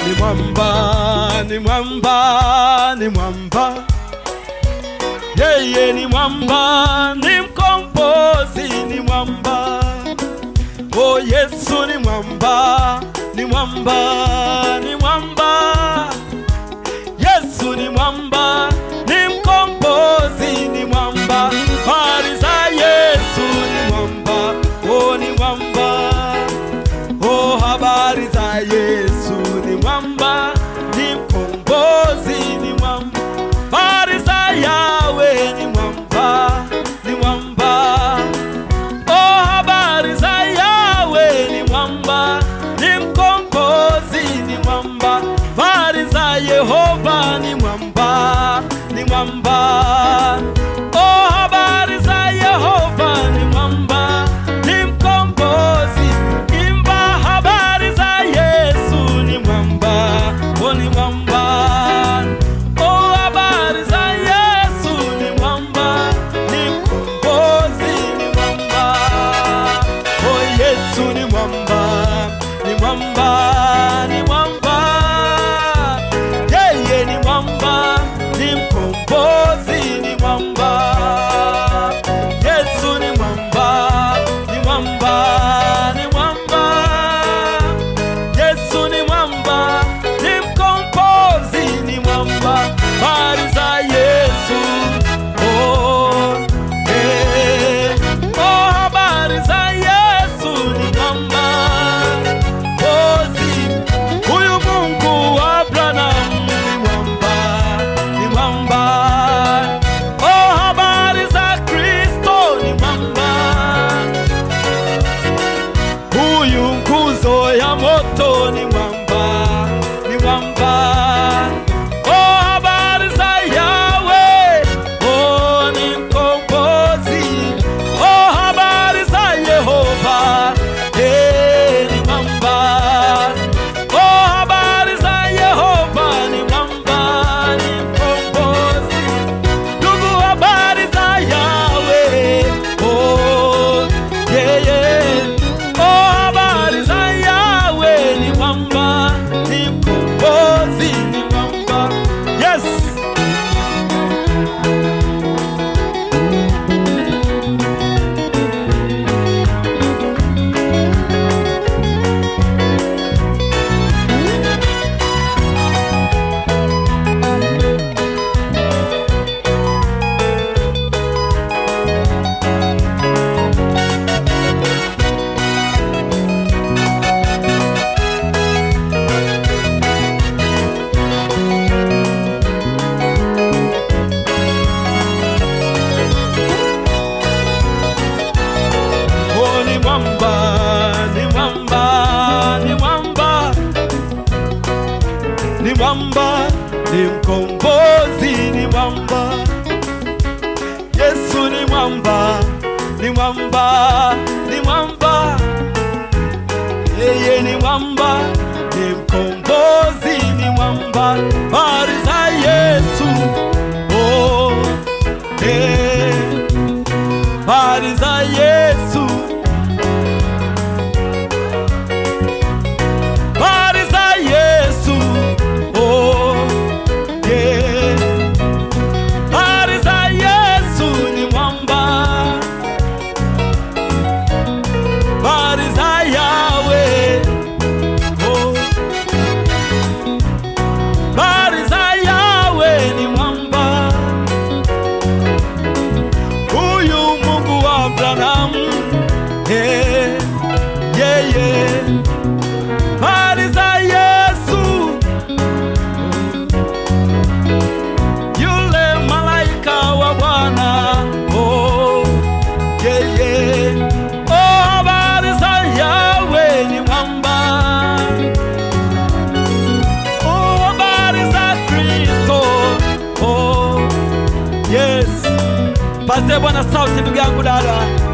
ni mwamba, ni mwamba, ni mwamba. Yeye ni mwamba, ni mkombozi, ni mwamba. Oh, Yesu ni mwamba, ni mwamba, ni mwamba. Yesu ni mwamba, ni mkombozi, ni mwamba. Habari za Yesu ni mwamba, oh, ni mwamba. Oh, habari za Yesu ni mwamba, ni mkombozi, ni mwamba. Habari za Yawe ni mwamba, ni mwamba. Oh, habari za Yawe ni mwamba, ni mkombozi, ni mwamba. Habari za Yehova ni mwamba, ni mwamba. Oh, habari za Yehova ni mwamba, ni mkombozi. Imba habari za Yesu ni mwamba, oh, ni mwamba. Oh, habari za Yesu ni mwamba, ni mkombozi, ni mwamba. Oh, Yesu ni mwamba, ni mwamba, ni mwamba. Yeye ni mwamba, ni mkombozi, ni mwamba. Yesu ni mwamba, ni mwamba, ni mwamba. Yesu ni mwamba, ni mkombozi, ni mwamba. Habari za Yesu, oh, eh. Oh, habari za Yesu ni mwamba, mkombozi. Huyu Mungu wa Abrahamu ni mwamba, ni mwamba. Oh, habari za Kristo ni mwamba huyu nguzo ya moto ni mwamba, ni mwamba. Oh, habari za Yawe, oh, ni mkombozi. Oh, habari za Yehova, eh, ni mwamba. Oh, habari za Yehova ni mwamba, ni mkombozi. Ndugu, habari za Yawe, oh, yeye. Oh, habari za Yawe ni mwamba, ni mkombozi, ni mwamba. Yes. Oh, ni mwamba, ni mwamba, ni mwamba, ni mwamba, ni mkombozi, ni mwamba. Yesu ni mwamba, ni mwamba, ni mwamba. Yeye ni mwamba, ni mkombozi, ni mwamba. Habari za Yesu, oh, eh habari za Yesu, habari za Yesu, oh yeah. Habari za Yesu ni mwamba, habari za Yawe, oh habari za Yawe ni mwamba huyu Mungu wa Abrahamu, yeah, yeah, yeah. Habari za Yesu, yule malaika wa Bwana, oh, yeah, yeah. Oh, habari za Yawe ni mwamba, oh, habari za Kristo, oh, yes. Pazie Bwana sauti ndugu yangu dada.